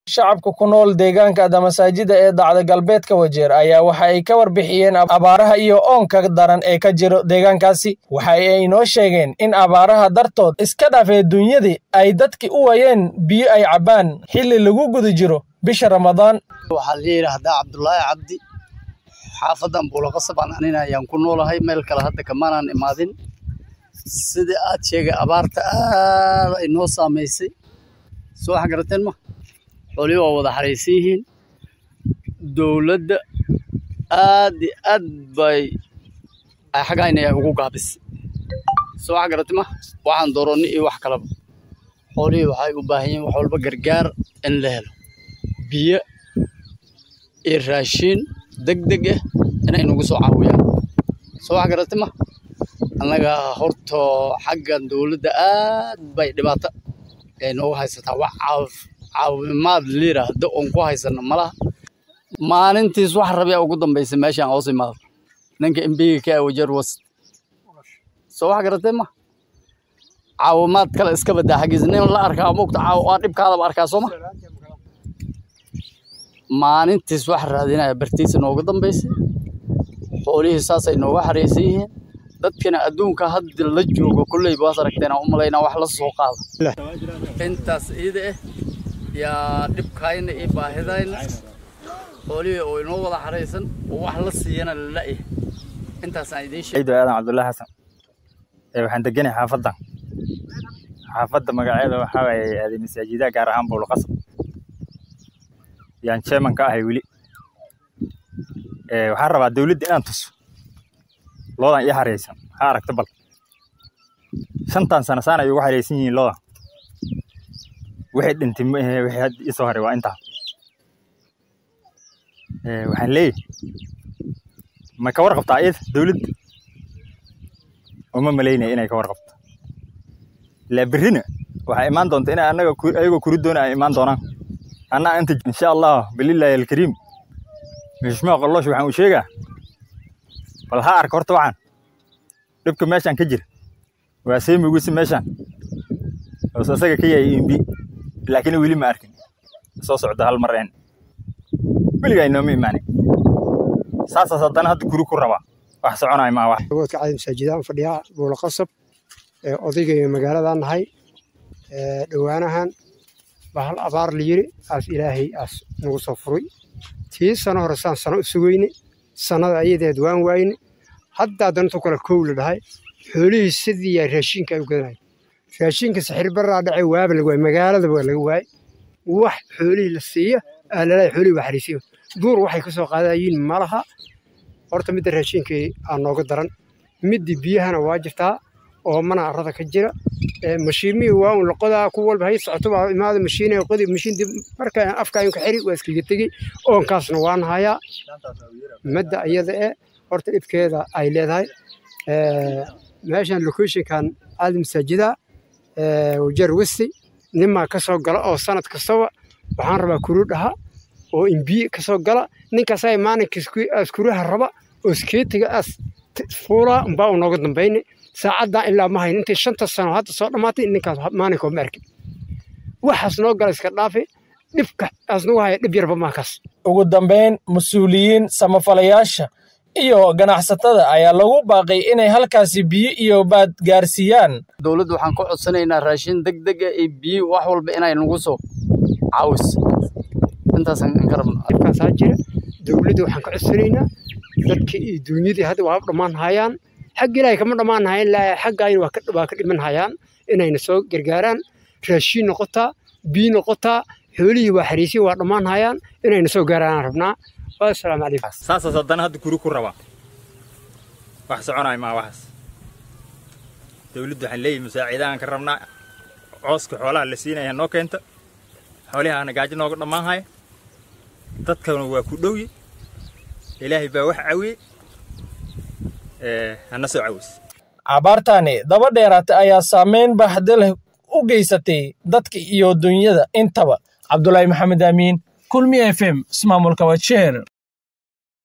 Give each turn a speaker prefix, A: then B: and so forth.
A: Shacabka ku nool deegaanka masaajida ee dacda galbeedka Wajeer ayaa waxa ay ka warbixiyeen abaaraha iyo oonka daran ee ka jira deegaankaasi. Waxa ay inoo sheegeen in abaaraha dartood iska dhaafay dunyadii ay dadkii u waayeen biyo ay cabbaan xilli lagu guda jiro bisha Ramadaan.
B: waxaa la yidhaahdaa cabdulaahi cabdi xaafadan buulaqasab aan anina ayaan ku noolahay meel kale hadda kamaanaan imaadin sida aad sheegay abaarta aad ay noo saamaysay soo wax garateen ma xoolihii waa wada xaraysan yihiin dowladda aad iyo aad bay ay xaggayna ay ugu gaabisay soo wax garatay ma waxaan dooronni iyo wax kaleba xoolihii waxay u baahan yihiin wax walba gargaar in la helo biyo iyo raashin degdeg ah inay nagu soo caawiyaan soo wax garatay ma annaga horto xaggan dowladda aad bay dhibaato ay noogu haysataa wax caawif caawimaad la yidhaahdo oon ku haysano malaha maalintiis wax rabyaa ugu dambaysay meeshaan hoos imaado ninka embiga ka wajeer was soo wax garatay ma caawimaad kale iska badaa xaggiisa nin la arkaa mugta waa dhibkaadaba arkaa soo ma maalintiis wax raadinaya bartiisa nooga dambaysay xoolihii saasay nooga xaraysan yihiin dadkana adduunka hadda la joogo kolley baad aragteen aan u malaynaa wax la soo qaada intaas iida ah yaa dhibkayna iyo baahidayna xoolihii oo inoo wada xaraysan oo wax la siiyana lala-yahay intaasaan idiin sheegay
C: ciido aadan cabdullaahi xasan ee waxaan deganahay xaafaddan xaafadda magaceeda waxaa waaye aaday masaajidaha gaar ahaan buulqasab yaan chairman ka ahay weli ee waxaan rabaa dawladda inaan tuso loodan ii xareysan waxaa aragta bal shantan sano saan ay ugu xareysan yihiin loodan wixii dhintay ma ahe wixii hadda ii soo haray waa intaa ee waxaan leeyahay ma ka warqabtaa iyada dawladda uma malaynaya inay ka warqabto ilaa berrina waxaa imaan doonta inay annaga ku- ayagoo kuri doona ay imaan doonaan anna inta insha allah bilillaahi alkariim mishmaa qollosh waxaan u sheegaa bal ha arka horta waxaan dhibka meeshaan ka jira waa seemigisi meeshaan oos asaga ka yahay imbi laakiin weli ma arkin soo socda hal mar een weligaa inooma imaanin saasaas haddana hadda guri ku rabaa wax soconaay maa wax
D: awoodka cali masaajidaan fadhiyaa buulo qasab ee odayga magaaladan nahay ee dhowaanahan baa hal abaar la yiri aas ilaahay aas nagu soo furay tii sano hore saan sano u sugayne sannada ayadeed waan waayne haddaa dantu kale kow la dhahay xoolihii sidii yaa raashinka ay u gadanay raashinka saxir baraa dhacay waaba laga waay magaalada waa laga waay wax xoolihii la siiya aa lalahay xoolihii waa xariisiyo duur waxay ka soo qaadayiin malaha horta midda raashinkii aa nooga daran middii biyahana waa jirtaa oo mana arada ka jira ee mashiimihii waa un laqodaa ku walba hay socoto baa imaada mashiinay qodi mashiin dib marka afkaayin ka xiri waa iskaga tegi oonkaasna waan hayaa madda iyada e horta dhibkeeda ay leedahay ee meeshan locationkan caali masaajida ee wajeer westi nimaa ka soo gala oo sanad kastaba waxaan rabaa kuru dhaha oo imbiye ka soo gala ninkaasaa maalinkiis askuraha raba oo iskeetiga as fuulaa umbaa u nooga dambayne saacaddan ilaa ma hayn intay shanta sano hadda soo dhammaatay ninkaas maalinkoo ma arkin waxaas noo gala iska dhaafe dhibka aas nagu haya dhib yarba maakaas
A: Ugu dambeyn, mas'uuliyiin, samafalayaasha iyo ganacsatada ayaa lagu baaqay inay halkaasi biyo iyo baad gaarsiiyaan.
B: dowladda waxaan ka codsanaynaa raashin degdeg ah iyo biyo wax walba inay nagu soo caawiso intaasaan ka rabnaa
D: dhibkaasaa jira dowladda waxaan ka codsanaynaa dadkii iyo duunyadii hadda waa dhammaan hayaan xag ilaahay kama dhammaan hayan ilaa xaggaayna waa ka waa ka dhiman hayaan inayna soo gargaaraan raashiin noqotaa biyo noqotaa xoolihii waa xariisii waa dhammaan hayaan inayna soo gaaraan rabnaa assalaamu calaykum
C: saasaas haddana hadda guri ku rabaa wax soconaay maa waxaas dawladdu waxaan leeyahay masaaciidahan ka rabnaa cooska xoolaha la siinaya noo keenta xoolihaana gaajo nooga dhammaan haya dadkana waa ku dhowye ilaahay baa wax cawiyey ee hana soo caweys
A: Abaartani daba dheeraatay ayaa saameyn baaxad leh u geysatay dadka iyo dunyada intaba. Cabdulaahi Maxamed Amiin, Kulmi FM, Ismaamulka Wajeer.